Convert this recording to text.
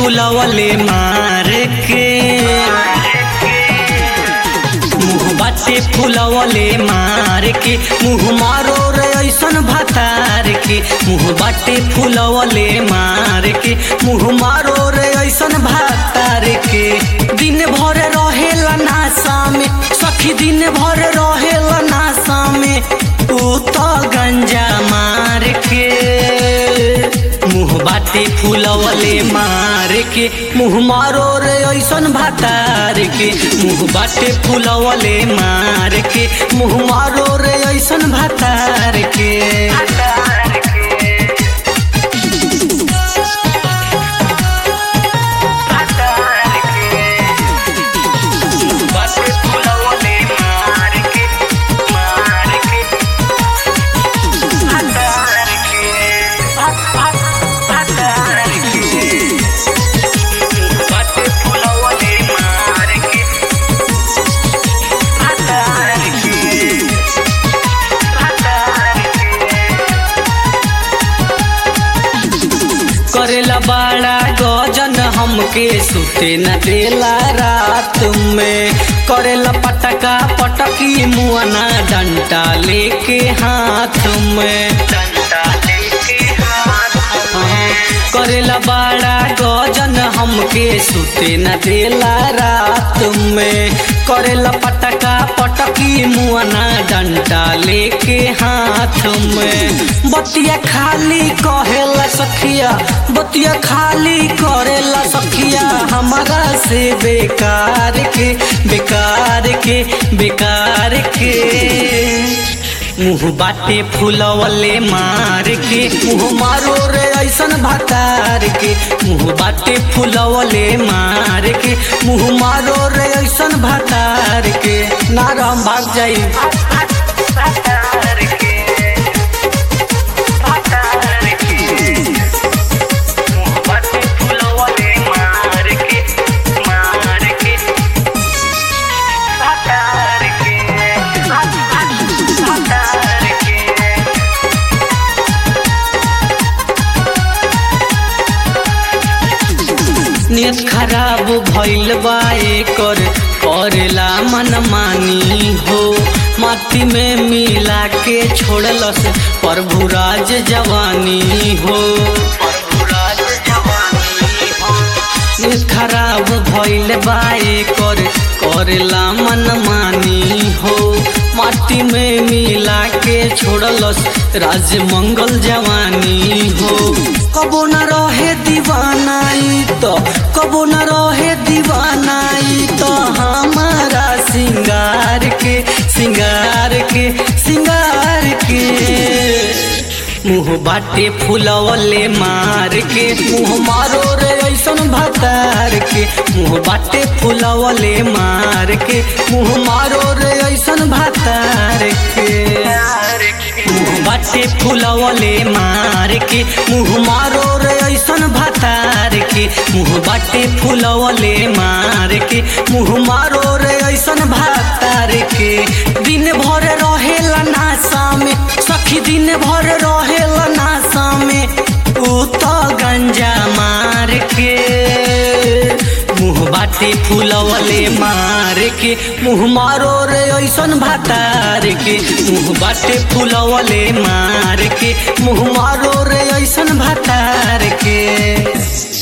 फुलवले मार के मुँह बाटे फुलवले मार के मुँह मारो रे ऐसन भतार के मुँह बाटे फुलवले मार के मुँह मारो रे ऐसन भतार के दिन भर रहेला नासा में सखी दिन भर रहेला नासा में ऊ तो गंजा मार के मुँह बाटे फुलवले मार के मुँह मारो रे ऐसन भातार के मुँह बाटे फुलवले मार के मुँह मारो रे ऐसन भातार के बाटे फुलवले मार के मार के हतार के हतार के बाटे फुलवले मार के हतार के हतार के करेला बड़ा गजन हमके सुते न देला रात में करेला पटका पटकी मुआना डंटा लेके हाथ में डंडा लेके हाथ में करेला बड़ा गजन हमके सुते न देला रात में करेला पटका पटकी मुआना डंटा लेके हाथ में बतिया खाली कहेला सखिया बतिया खाली करेला सखिया हमारा से बेकार के बेकार के बेकार के मुँह बाटे फुलवले मार के मुँह मारो रे ऐसन भातार के मुँह बाटे फुलवले मार के मुँह मारो रे ऐसन भातार के नाराम भाग जाई हतार के हतार के बाटे फुलवले मार के मार के हतार के हतार के नियत खराब भइल बा एकर करेला मनमानी हो माटी में मिला के छोड़लस प्रभु राज जवानी हो प्रभुराज जवानी हो नियत खराब भइल बा एकर करेला मनमानी हो माटी में मिला के छोड़लस राज मंगल जवानी हो कबो न रहे दीवानाई तो कबो न रहे दीवानाई तो हमारा सिंगार के सिंगार के सिंगार के मुँह बाटे फुलवले मार के मुँह मारो रे ऐसन भातार के मुँह बाटे फुलवले मार के मुँह मारो रे ऐसन भातार के प्यार के मुँह बाटे फुलवले मार के मुँह मारो रे ऐसन भातार के मुँह बाटे फुलवले मार के मुँह मारो रे ऐसन भातार के दिन भर रहेला नासा में सखी दिन भर रहेला नासा में ऊ तो गंजा मार के मुँह बाटे फुलवले मार के मुँह मारो रे ऐसन भातार के मुँह बाटे फुलवले मार के मुँह मारो रे ऐसन भातार के